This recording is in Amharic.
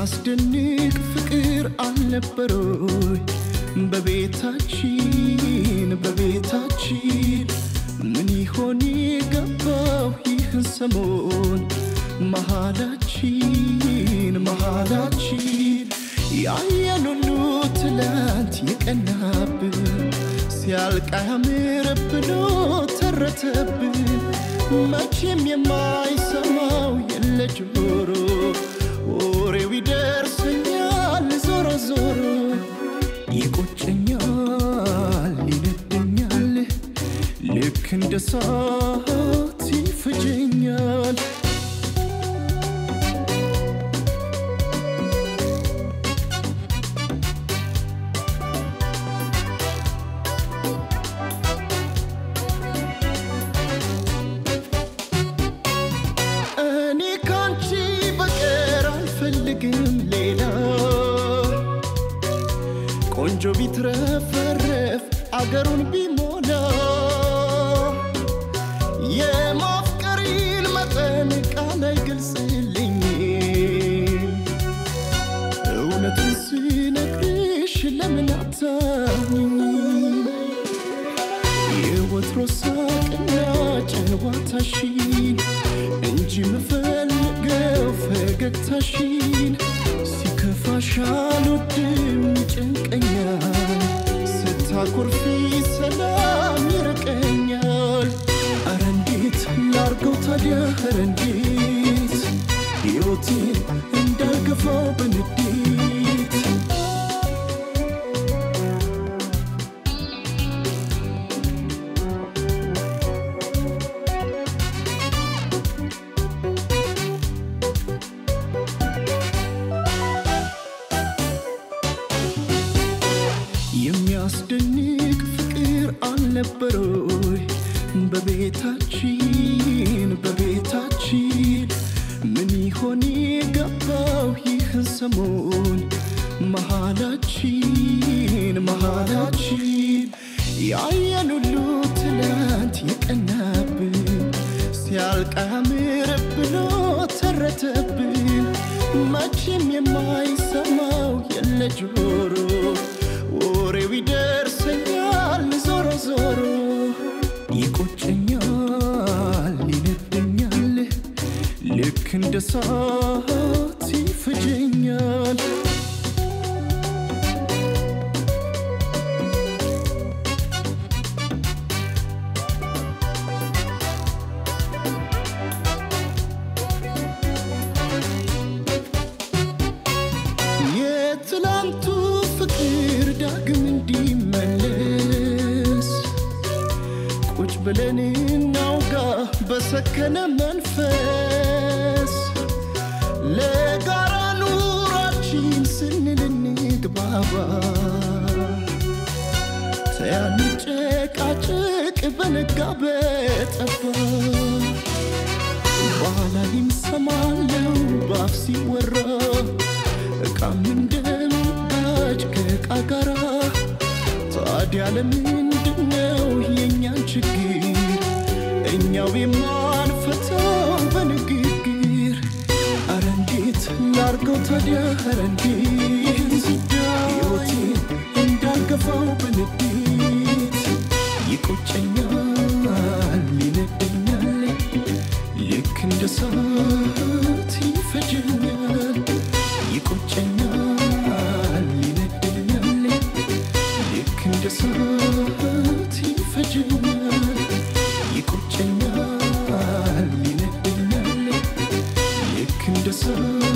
የሚያስደንቅ ፍቅር አልነበሮይ በቤታችን በቤታችን ምን ይሆን የገባው ይህን ሰሞን መሃላችን መሃላችን ያየን ሁሉ ትላንት የቀናብን ሲያልቅ አያምር ብሎ ተረተብን መቼም የማይሰማው የለ ጆሮ ወሬው ይደርሰኛል ዞሮ ዞሮ ይቆጨኛል ይነደኛል ልክ እንደ ሳት ይፈጀኛል እኔ ካንቺ በቀር አልፈልግም ሌላ ቆንጆ ቢትረፈረፍ አገሩን ቢሞላ የማፍቀሪን መጠን ቃል አይገልጽልኝም እውነቱን ስነግርሽ ለምን አታምኚኝ የወትሮ ሳቅና ጨዋታሽን እንጂ ምፈልገው ፈገግታሽን ሲከፋሽ አልወድም ይጨንቀኛል ስታኮርፊ ሰላም ይርቀኛል አረ እንዴት ላርገው ታዲያ አረ እንዴት ሕይወቴን እንዳልገፋው በንዴት የሚያስደንቅ ፍቅር አልነበሮይ በቤታችን በቤታችን ምን ይሆን የገባው ይህን ሰሞን መሃላችን መሃላችን ያየን ሁሉ ትላንት የቀናብን ሲያልቅ አያምር ብሎ ተረተብን መቼም የማይሰማው የለ ጆሮ ወሬው ይደርሰኛል ዞሮ ዞሮ ይቆጨኛል ይነደኛል ልክ እንደ ሳት ይፈጀኛል የትላንቱ ፍቅር ዳግም እንዲመለስ ቁጭ ብለን እናውጋ በሰከነ መንፈስ ለጋራ ኑራችን ስንል እንግባባ ተያንጨቃጭቅ በነጋ በጠባ በኋላ ይምሰማለው ባፍ ሲወራ እቃም እንደምጋጭ ከእቃ ጋራ ታዲያ ለምንድነው የእኛን ችግር እኛው የማንፈታው በንግግር አረ እንዴት ላርገው ታዲያ አረ እንዴት ሕይወቴን እንዳልገፋው በንዴት ይቆጨኛል ይነደኛል ልክ እንደ ሰዓት ይፈጀኛል ይቆጨኛል ይነደኛል ልክ እንደ ሰዓት ይፈጀኛል ይቆጨኛል ይነደኛል ልክ እንደ ሰዓት